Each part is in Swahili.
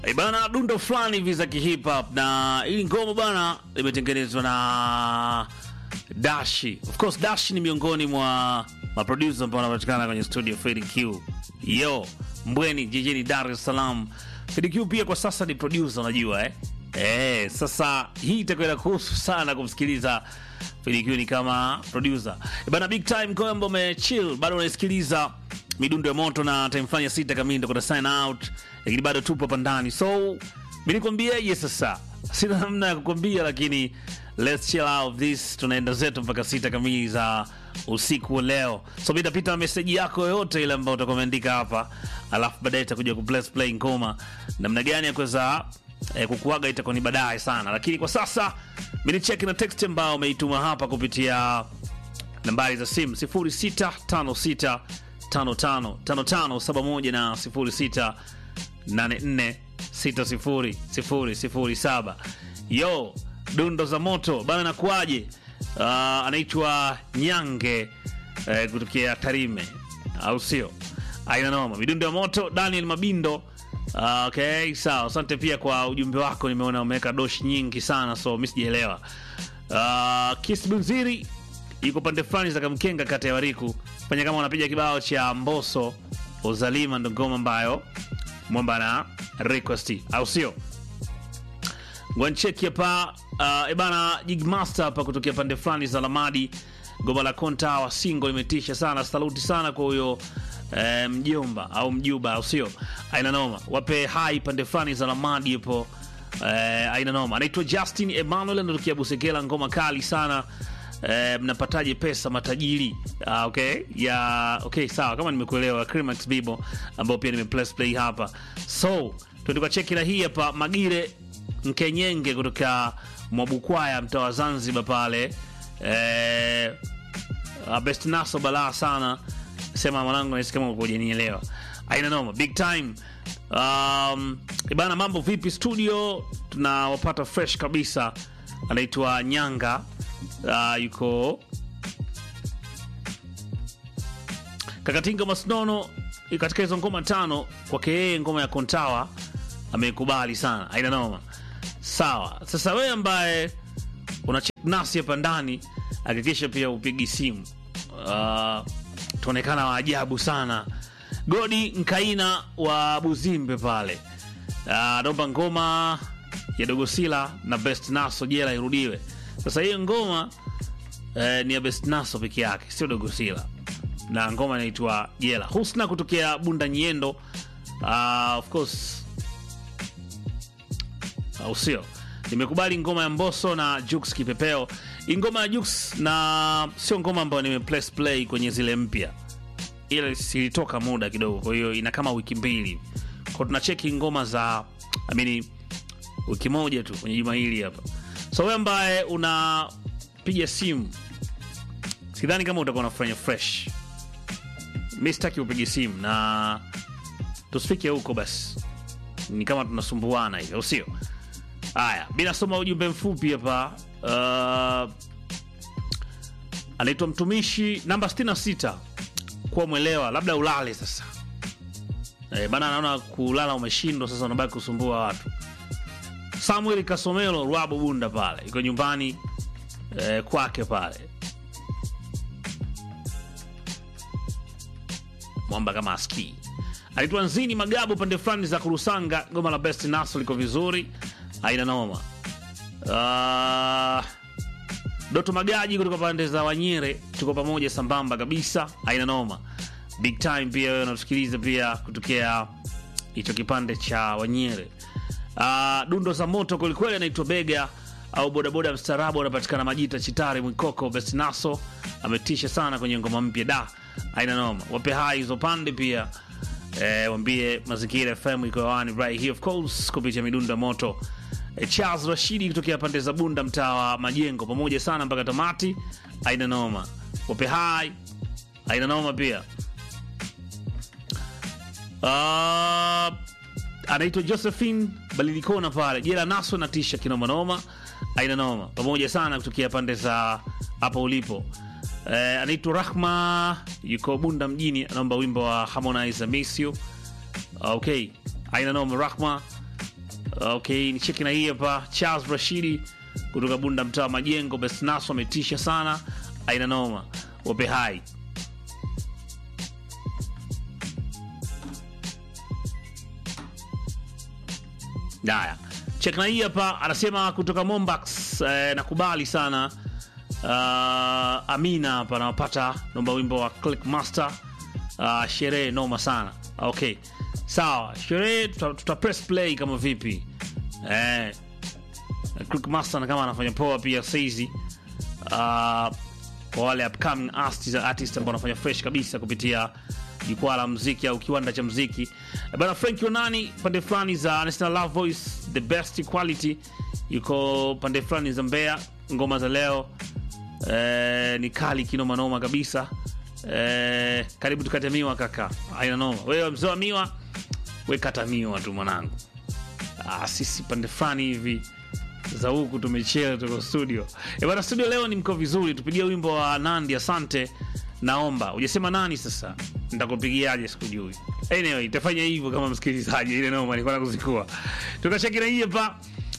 E bana, dundo fulani hivi za kihip hop na hili ngoma bana limetengenezwa na Dashi. Of course Dashi ni miongoni mwa maproducer ambao wanapatikana kwenye studio Fedi Q. Yo, Mbweni jijini Dar es Salaam. Fedi Q pia kwa sasa ni producer unajua eh? Eh, sasa hii itakwenda kuhusu sana kumsikiliza Fedi Q ni kama producer. E bana, big time kwa ambao umechill bado unaisikiliza midundo ya moto na time fulani ya sita kamili ndo kuna sign out, lakini bado tupo hapa ndani, so mi nikwambieje sasa, sina namna ya kukwambia, lakini let's chill out this, tunaenda zetu mpaka sita kamili za usiku wa leo. So mi tapita na meseji yako yoyote ile ambayo utakuwa umeandika hapa, alafu baadaye itakuja ku press play ngoma namna gani ya kuweza eh, kukuaga itakuwa ni baadaye sana, lakini kwa sasa mi nicheki na text ambayo umeituma hapa kupitia nambari za simu 0656 555571 na 0684600007. Yo, dundo za moto bana, nakuaje? Uh, anaitwa Nyange eh, kutokea Tarime, au sio? Aina noma, midundo ya moto. Daniel Mabindo Uh, okay, sawa. Asante pia kwa ujumbe wako, nimeona umeweka dosh nyingi sana, so mi sijaelewa. Uh, Kis Bunziri yuko pande fulani za Kamkenga, kata ya Wariku. Fanya kama unapiga kibao cha Mboso Uzalima, ndo ngoma ambayo mwamba na request, au sio? Ngwancheki hapa uh, ebana Jigmaster hapa kutokea pande fulani za Lamadi, goma la konta wa singo limetisha sana. Saluti sana kwa huyo eh, mjomba au mjuba, au sio? Aina noma, wape hai pande fulani za Lamadi hapo. Eh, aina noma, anaitwa Justin Emmanuel anatokea Busekela, ngoma kali sana. Eh, mnapataje pesa matajiri? Ah, okay ya okay, sawa, kama nimekuelewa. Crimax Bibo ambao pia nime press play hapa, so tuende cheki na hii hapa Magire Nkenyenge kutoka Mwabukwaya, mtaa wa Zanzibar pale. Eh, best naso balaa sana, sema mwanangu, nahisi kama hujanielewa. Aina noma, big time. Um, ibana, mambo vipi studio? Tunawapata fresh kabisa, anaitwa Nyanga. Uh, yuko Kakatinga Masnono katika hizo ngoma tano, kwake yeye ngoma ya Kontawa amekubali sana, aina noma. Sawa, sasa wewe ambaye una check nasi hapa ndani, hakikisha pia upigi simu. Uh, tuonekana wa ajabu sana. Godi Nkaina wa Buzimbe pale naomba uh, ngoma ya Dogosila na Best Naso jela irudiwe. Sasa hiyo ngoma eh, ni ya Best Naso peke yake, sio Dogosila, na ngoma inaitwa Jela. Husna kutokea Bunda Nyendo, uh, of course au sio? Nimekubali ngoma ya Mboso na Jux Kipepeo. Hii ngoma ya Jux na sio ngoma ambayo nime press play kwenye zile mpya, ile silitoka muda kidogo, kwa hiyo ina kama wiki mbili, kwa tunacheki ngoma za I mean, wiki moja tu kwenye juma hili hapa. So wewe ambaye unapiga simu, sidhani kama utakuwa unafanya fresh. Mi sitaki upige simu na tusifike huko, basi ni kama tunasumbuana hivi, au sio? Haya, mi nasoma ujumbe mfupi hapa. Uh, anaitwa mtumishi namba 66 kuwa mwelewa, labda ulale sasa. E, bana naona kulala umeshindwa sasa, unabaki kusumbua watu. Samuel Kasomelo Rwabo Bunda pale iko nyumbani eh, kwake pale mwamba kama aski aitwa Nzini Magabu pande fulani za Kurusanga, goma la Best Naso liko vizuri, aina noma. Uh, Doto Magaji kutoka pande za Wanyere, tuko pamoja sambamba kabisa, aina noma, big time. Pia wewe unatusikiliza pia kutokea hicho kipande cha Wanyere. Uh, dundo za moto kwelikweli, anaitwa Bega au bodaboda mstaarabu, anapatikana Majita Chitari Mwikoko. Best Naso ametisha sana kwenye ngoma mpya da, aina noma. Wape hai hizo pande pia eh, wambie Mazingira FM iko hewani right here of course kupitia midundo ya moto. Eh, Charles Rashidi kutokea pande za Bunda, mtaa wa Majengo, pamoja sana mpaka tamati, aina noma. Wape hai aina noma pia uh, anaitwa Josephine Balilikona pale jela naso na tisha kinomanoma, aina noma, pamoja sana kutokea pande za hapo ulipo. Eh, anaitwa Rahma yuko Bunda mjini, anaomba wimbo wa Harmonize I Miss You. Okay, aina noma Rahma Okay, ni cheki na hii hapa Charles Rashidi kutoka Bunda mtaa wa Majengo. Besnaso ametisha sana, aina noma, wape hai. Haya, cheki na hii hapa anasema kutoka Mombax eh, nakubali sana uh, Amina hapa anawapata nomba wimbo wa Click Master uh, sherehe noma sana. Okay, sawa, sherehe tuta, tuta press play kama vipi eh, Click Master na kama anafanya poa pia saizi uh, kwa wale upcoming artists, artists ambao wanafanya fresh kabisa kupitia jukwaa la mziki au kiwanda cha mziki Eh, bana Frank Onani pande fulani za National Love Voice the best quality yuko pande fulani za Mbeya ngoma za leo eh, ni kali kinoma noma kabisa eh, karibu tukate miwa kaka aina noma wewe mzee wa miwa we kata miwa tu mwanangu ah, sisi pande fulani hivi za huku tumechea tuko studio e bana studio leo ni mko vizuri tupigie wimbo wa nandi asante naomba ujasema nani sasa nitakupigiaje sikujui anyway itafanya hivyo kama msikilizaji ile noma nilikuwa nakuzikua tukashakira hii hapa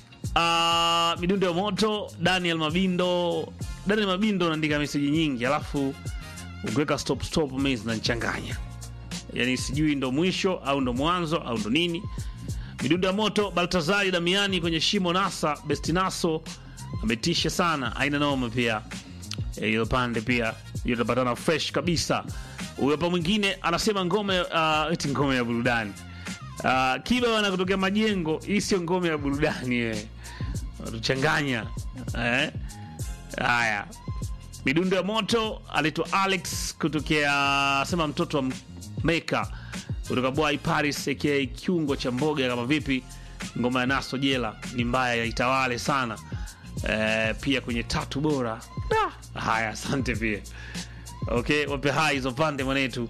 uh, midundo ya moto daniel mabindo daniel mabindo unaandika meseji nyingi alafu ukiweka stop stop mimi zinanichanganya yani sijui ndo mwisho au ndo mwanzo au ndo nini midundo ya moto baltazari damiani kwenye shimo nasa bestinaso ametisha sana aina noma pia Eh, hiyo pande pia hiyo tutapatana fresh kabisa huyo hapa mwingine anasema ngome uh, eti ngome ya burudani uh, kiba wana kutokea majengo hii sio ngome ya burudani eh. tuchanganya eh? haya midundo ya moto anaitwa alex kutokea sema mtoto wa meka kutoka bwai paris aka kiungo cha mboga kama vipi ngoma ya naso jela ni mbaya ya itawale sana eh, pia kwenye tatu bora Da! haya asante pia okay wape hai hizo pande mwanetu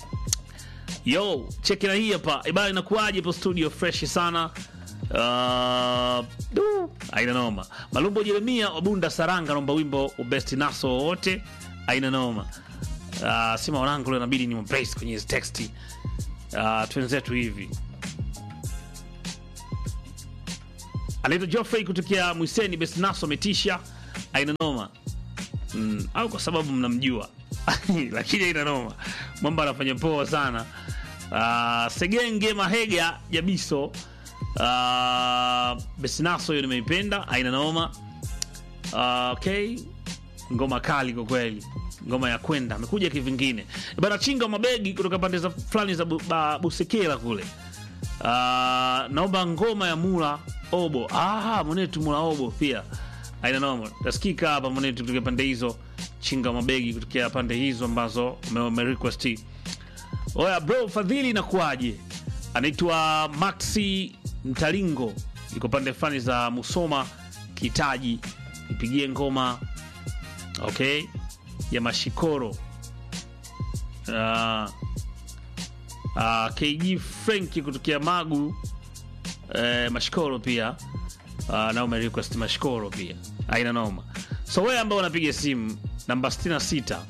yo cheki na hii hapa ibaya inakuaje po studio fresh sana Uh, du, aina noma malumbo jeremia wabunda saranga naomba wimbo ubesti naso wowote aina noma uh, sima wanangu leo inabidi ni mbrace kwenye hizi teksti uh, twenzetu hivi anaitwa Geoffrey kutokea Mwiseni Besnaso ametisha aina noma mm, au kwa sababu mnamjua lakini aina noma mwamba anafanya poa sana uh, Segenge Mahega Jabiso uh, Besnaso hiyo nimeipenda aina noma uh, okay ngoma kali kwa kweli ngoma ya kwenda amekuja kivingine bana chinga mabegi kutoka pande za fulani za bu, ba, busekela kule uh, naomba ngoma ya mula obo ah, mwenetu mula obo pia aina noma tasikika hapa mwenetu kutokea pande hizo chinga mabegi kutokea pande hizo ambazo umerequest oya bro fadhili inakuwaje anaitwa maxi mtalingo iko pande fulani za musoma kitaji nipigie ngoma okay ya mashikoro uh, uh, kg frenki kutokea magu eh, mashikoro pia uh, na umerequest mashikoro pia aina noma so wewe ambao unapiga simu namba 66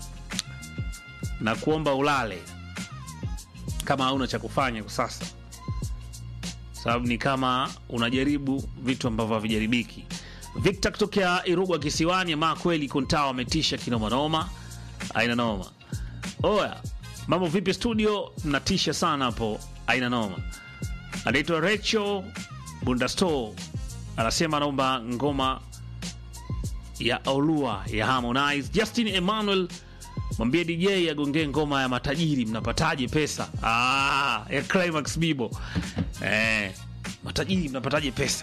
na kuomba ulale kama hauna cha kufanya kwa sasa sababu ni kama unajaribu vitu ambavyo havijaribiki victor kutokea irugwa kisiwani ama kweli kontawa ametisha kinomanoma aina noma oya mambo vipi studio mnatisha sana hapo aina noma anaitwa recho bundasto anasema anaomba ngoma ya olua ya harmonize justin emmanuel mwambie dj agongee ngoma ya matajiri mnapataje pesa ah, ya climax bibo eh, matajiri mnapataje pesa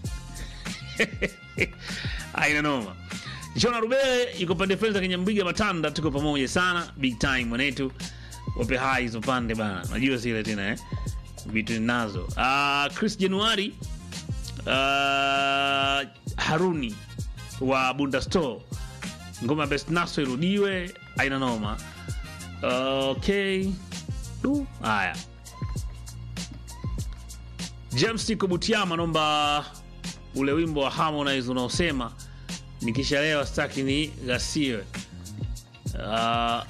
aina noma jona rubele yuko pande fenza kwenye mbiga matanda tuko pamoja sana big time mwanetu wape hai hizo pande bana najua zile tena eh? vitu ninazo uh, chris januari uh, haruni wa bunda store ngoma ya best naso irudiwe aina noma okay du haya james tiko butiama naomba ule wimbo wa harmonize unaosema nikishalewa staki ni ghasiwe uh,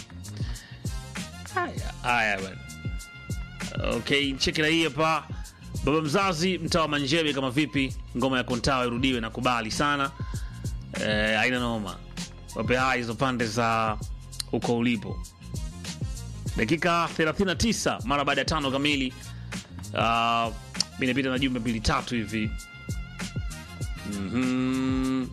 haya haya bana okay cheki na hii hapa baba mzazi mtaa wa Manjebe, kama vipi ngoma ya Kontawa irudiwe na kubali sana eh, aina noma, wape hai hizo pande za huko ulipo. Dakika 39 mara baada ya tano kamili. Uh, mi napita na jumbe mbili tatu hivi mm-hmm.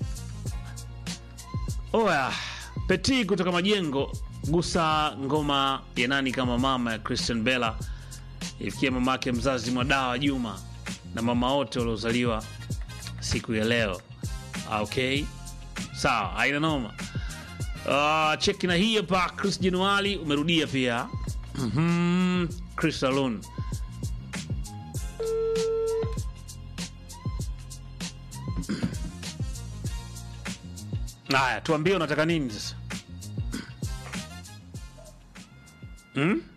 Oya Peti kutoka Majengo, gusa ngoma ya nani kama mama ya Christian Bella ifikia mamake mzazi Mwadawa Juma na mama wote waliozaliwa siku ya leo. Ah, Okay, sawa, haina noma. Uh, cheki na hii hapa, Chris Januali umerudia pia. Mhm, Chris Salon Haya, tuambie unataka nini sasa? Hmm?